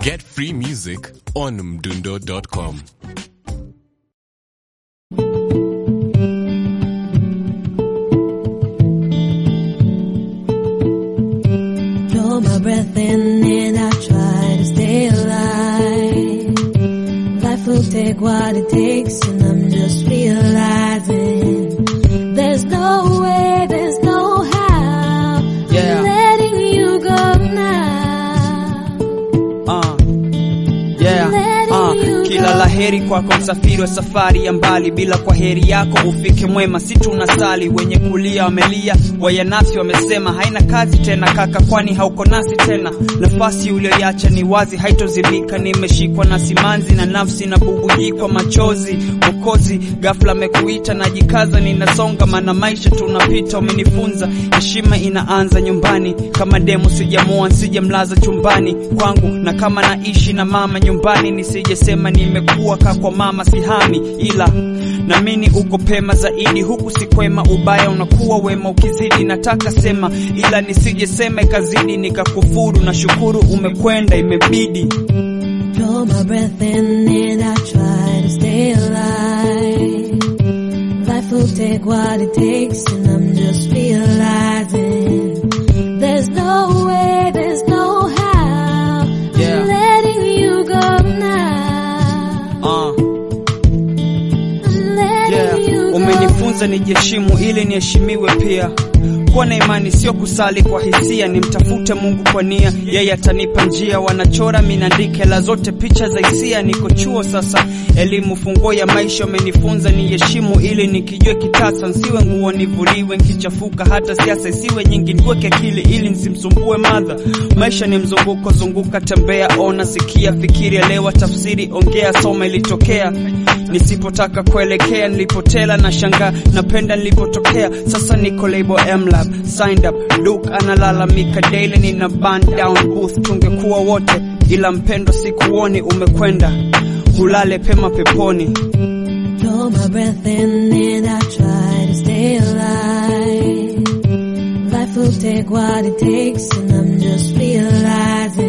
Get free music on mdundo.com. Draw my breath in and I try to stay alive. Life will take what it takes and I'm just realizing there's no way, there's no how. Yeah. I'm letting you go now. Uh, yeah, uh, kila laheri kwako msafiri wa safari ya mbali, bila kwa heri yako ufike mwema. Si tunasali wenye kulia wamelia, wayanasi wamesema haina kazi tena kaka, kwani hauko nasi tena. Nafasi ulioiacha ni wazi, haitozibika. Nimeshikwa na simanzi na nafsi na bubujikwa machozi. Mwokozi ghafla amekuita, najikaza, ninasonga, maana maisha tunapita. Umenifunza heshima inaanza nyumbani, kama demu sijamoa, sijamlaza chumbani kwangu, na kama naishi na mama nyumbani, nisijesema nimekuwa kaa kwa mama sihami, ila namini uko pema zaidi, huku si kwema, ubaya unakuwa wema ukizidi. Nataka sema, ila nisijesema ikazidi nikakufuru. Na shukuru umekwenda, imebidi Draw my breath in and I try to stay alive. Life will take what it takes and I'm just realizing there's no way, there's no how. Yeah. I'm letting you go now. uh. I'm letting Yeah, you go. umenifunza nijiheshimu ili niheshimiwe pia. Kuwa na imani sio kusali kwa hisia, nimtafute Mungu kwa nia, yeye atanipa njia. Wanachora minaandike hela zote picha za hisia, niko chuo sasa, elimu funguo ya maisha. Umenifunza niheshimu ili nikijue kitasa, nsiwe nguo nivuliwe nkichafuka, hata siasa isiwe nyingi, niweke akili ili nisimsumbue madha. Maisha ni mzunguko, zunguka, tembea, ona, sikia, fikiri, elewa, tafsiri, ongea, soma, ilitokea nisipotaka kuelekea nilipotela na shanga napenda nilipotokea sasa niko label mlab signed up Duke analalamika daily nina burn down booth tungekuwa wote ila mpendo sikuoni umekwenda hulale pema peponi Draw my breath in and I try to stay alive. Life will take what it takes and I'm just realizing